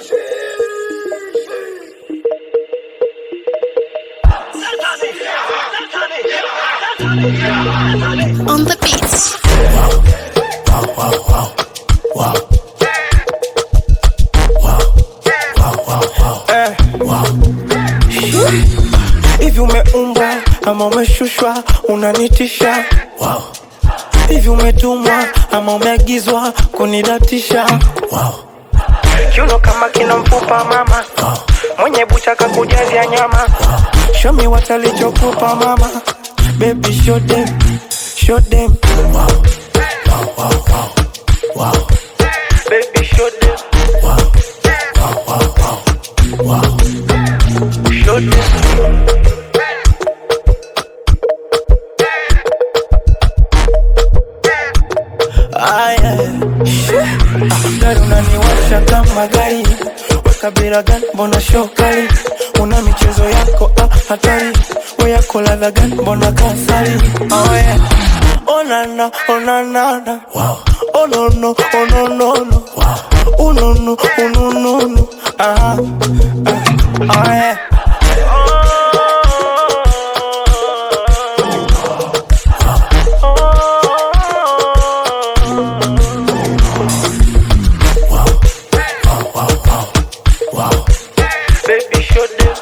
On the beats. Eh. Hivi umeumbwa ama umeshushwa unanitisha hivi umetumwa ama umeagizwa kunidatisha kiuno kama kina mfupa mama mwenye bucha kakujazia nyama shomi watalichokupa mama baby show them show them baby show them show them Aya, gari unaniwasha kama gari, weka bila gani, mbona shokali? Una michezo yako ah, hatari, we yako ladha gani, mbona kasari? Oh yeah, oh na na, oh na na na, oh no no, oh no no no, oh no no, oh no no no, ah, ah, oh yeah. Baby, show them.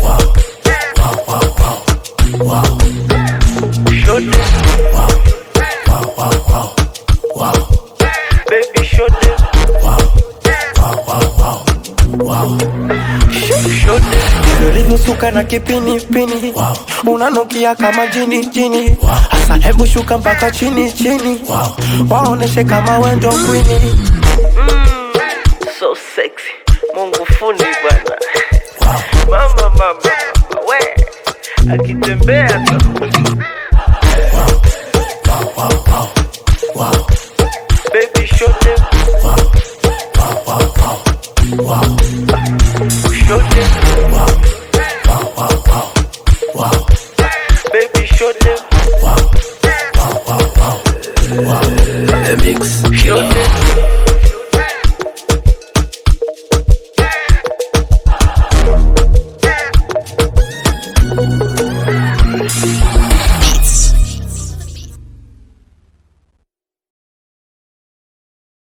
Show them. Baby, show them. Show them. Ulivyosuka na kipini pini unanukia kama jini jini hasa hebu shuka mpaka chini chini waoneshe kama wendo kwini so sexy mungu fundi bwana mama mama mama we akitembea tu baby show them show them baby show them